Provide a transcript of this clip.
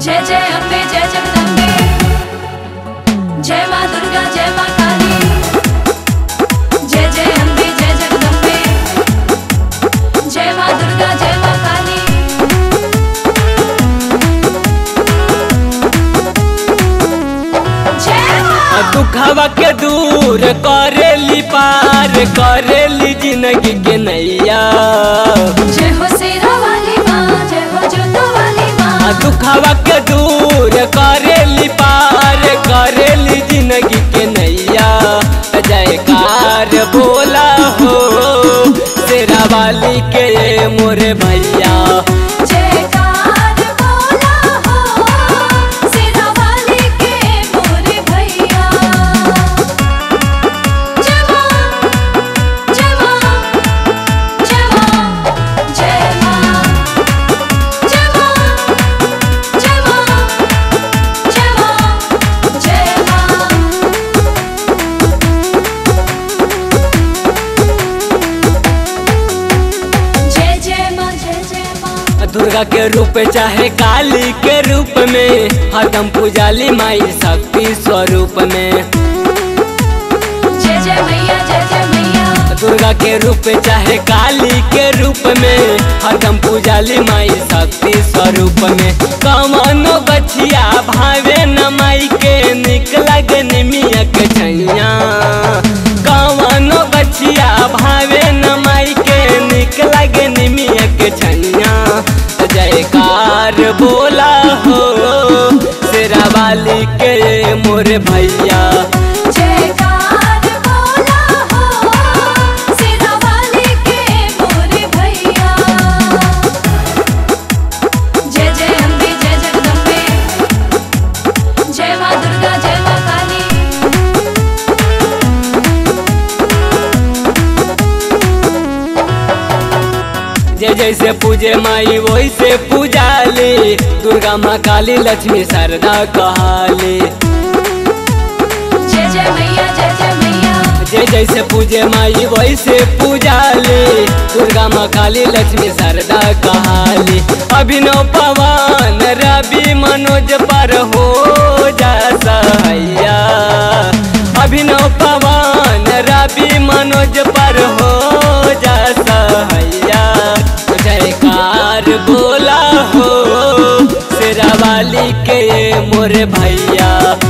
जय जय अम्बे जय जगदम्बे जय माँ दुर्गा जय माँ काली जय जय अम्बे जय जगदम्बे जय माँ दुर्गा जय माँ काली जय माँ दुखवा के दूर करेली पार करेली जिंदगी के नैया जय हो शेरा वाली माँ जय हो जोतो वाली माँ दुखवा के दूर करेली पार करेली जिंदगी के नैया जयकार बोला हो तेरा वाली के मोरे भैया जयकार बोला हो शेरा वाली के मोरे भैया जय माँ जय माँ जय माँ जय माँ जय माँ जय माँ जय माँ जय माँ जय जय माँ जय जय माँ दुर्गा के रूप चाहे काली के रूप में हरदम पूजाली माई शक्ति स्वरूप में जय जय मैया जय जय मैया दुर्गा के रूप चाहे काली के रूप में हरदम पूजाली माई शक्ति स्वरूप में कमनो बछिया भावे न माई के निकला निमिया के छैया कमनो बछिया भावे न माई के निकला निमिया के छैया जयकार बोला हो शेरा वाली के मोर भैया जयकार बोला हो शेरा वाली के मोरे भैया जय जय अम्बे जय जगदम्बे जय माँ दुर्गा जय माँ काली जे जैसे पूजे माई वैसे पूजाली दुर्गा माँ काली लक्ष्मी शारदा कहाली जय जय मैया जय जय मैया जे जैसे पूजे माई वैसे पूजाली दुर्गा माँ काली लक्ष्मी शारदा कहाली अभिनव पवन रवि मनोज पर हो जा सैया अभिनव पवन रवि मनोज पर हो जा सैया जयकार बोला हो शेरा वाली के मोर भैया